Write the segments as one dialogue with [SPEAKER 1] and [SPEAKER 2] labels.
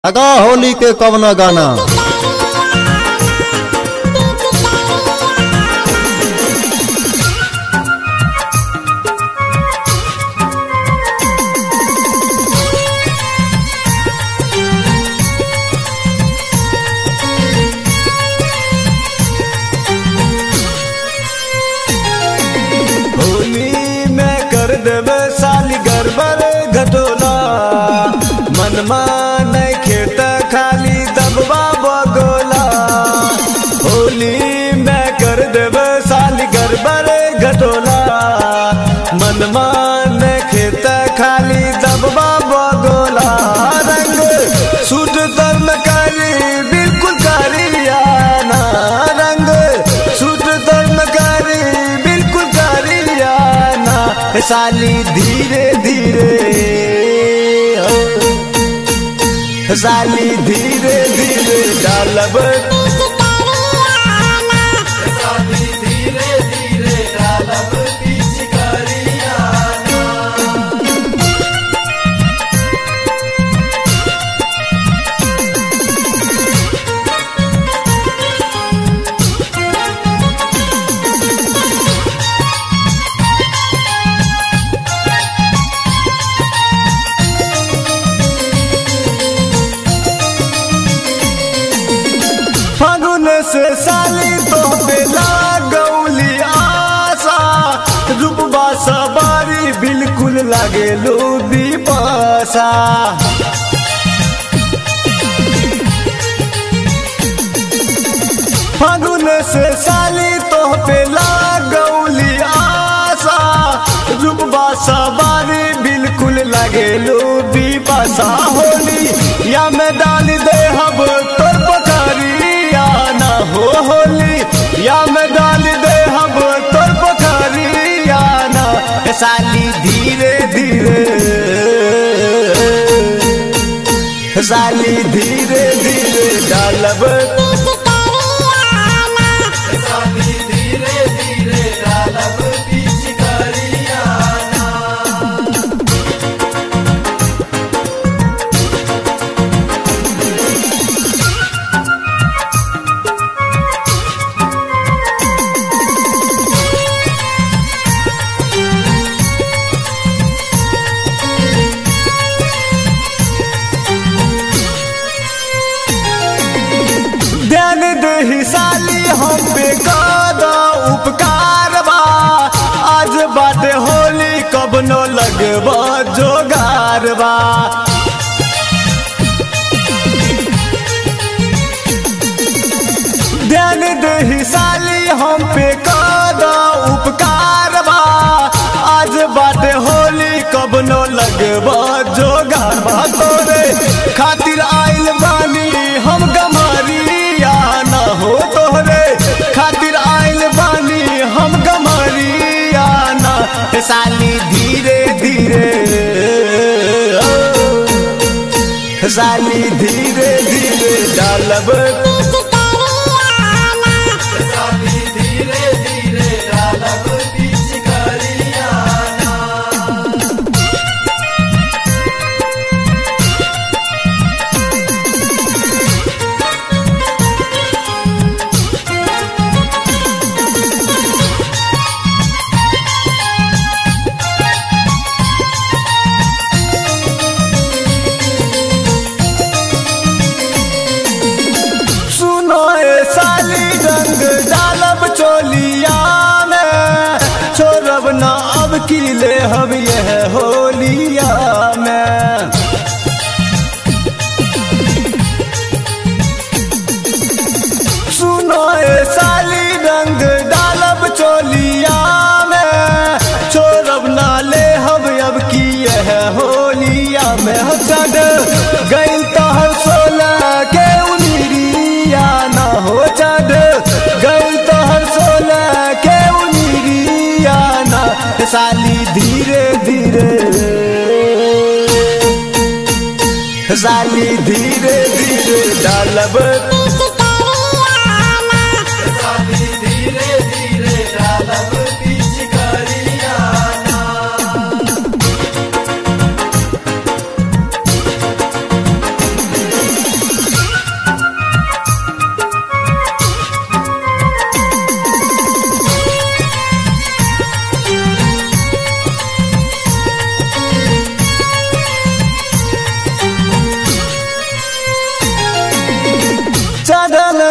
[SPEAKER 1] लगा होली के कवना गाना
[SPEAKER 2] होली में कर देवे साली गड़बड़ घटोला मनमा नहीं खेत खाली दबवा बगोला होली में कर देवे साली गड़बड़ घटोला मनमा नहीं खेत खाली दबवा बगोला रंग सूट तन करी बिल्कुल करियाना रंग सूट तन करी बिल्कुल करियाना हे साली धीरे धीरे हो। हे साली धीरे धीरे डालब फागुन से साली तो बेला गौली आशा रूपबा सवारी बिल्कुल लागे लो दीपासा फागुन से साली तो बेला गौली आशा रूपबा सवारी बिल्कुल लागे लो दीपासा होली या मैं डाल दे हब तोर पखारिया ना हो होली या मैं डाल दे हब तोर पखारिया ना ए साली धीरे धीरे साली धीरे धीरे डालब ध्यान दही साली हम पे कादा उपकार बा आज बाटे होली कब न लगबा जोगार बा ध्यान दही साली हम पे कादा उपकार बा आज बाटे होली कब न लगबा जोगार बा तोरे खातिर आइल बानी हम गमारिया ना हो तोहरे खातिर आइल बानी हम गमारिया ना हे साली धीरे धीरे ओ, साली धीरे धीरे डालब सुनो ए साली रंग डालब चोलिया में छोड़ब न अब की ले हम यह होलिया में सुनो ए साली रंग डालब चोलिया में छोड़ब ना ले हम अब की यह होलिया में हो चढ़ गई तहर सोलह के उनिरिया ना हो चढ़ गई तहर सोलह के उनिरिया ना साली धीरे धीरे साली धीरे धीरे डालब
[SPEAKER 3] Thank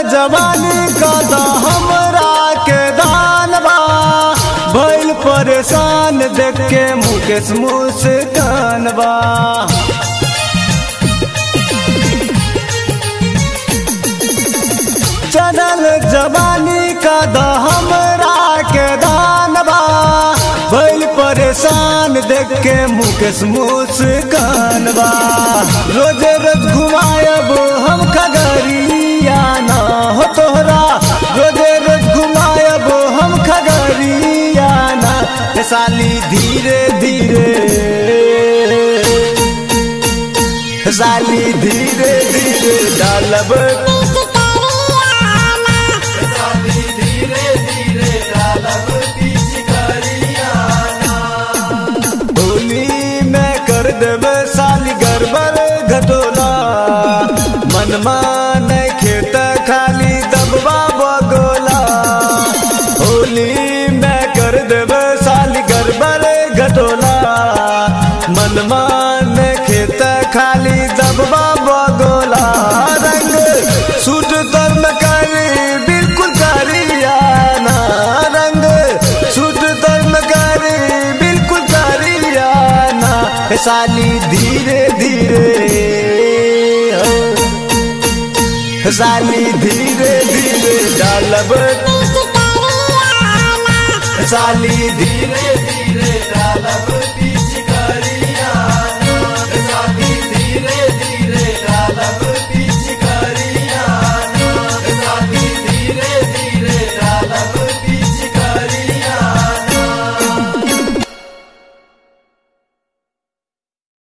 [SPEAKER 2] जवानी का तो हमरा के दान बा भइल परेशान देख के मुकेश मुस्कान बा चनल जवानी का द हमरा के दान बा भइल परेशान देख के मुकेश मुस्कान बा रोज रोज घुमायब हम खगरिया ना हो तोहरा रोज रोज घुमायब हम खगरिया ना ए साली धीरे धीरे साली धीरे धीरे डालब होली में कर देवे साली गड़बड़ घटोला मनमा नहीं खेत खाली दबवा बगोला होली में कर देवे साली गड़बड़ घटोला मनमा नहीं खेत खाली दबवा बगोला रंग सूट तर में करी बिल्कुल करियाना रंग सूट तर में करी बिल्कुल करियाना हे साली धीरे धीरे हो। साली धीरे धीरे डालब साली धीरे धीरे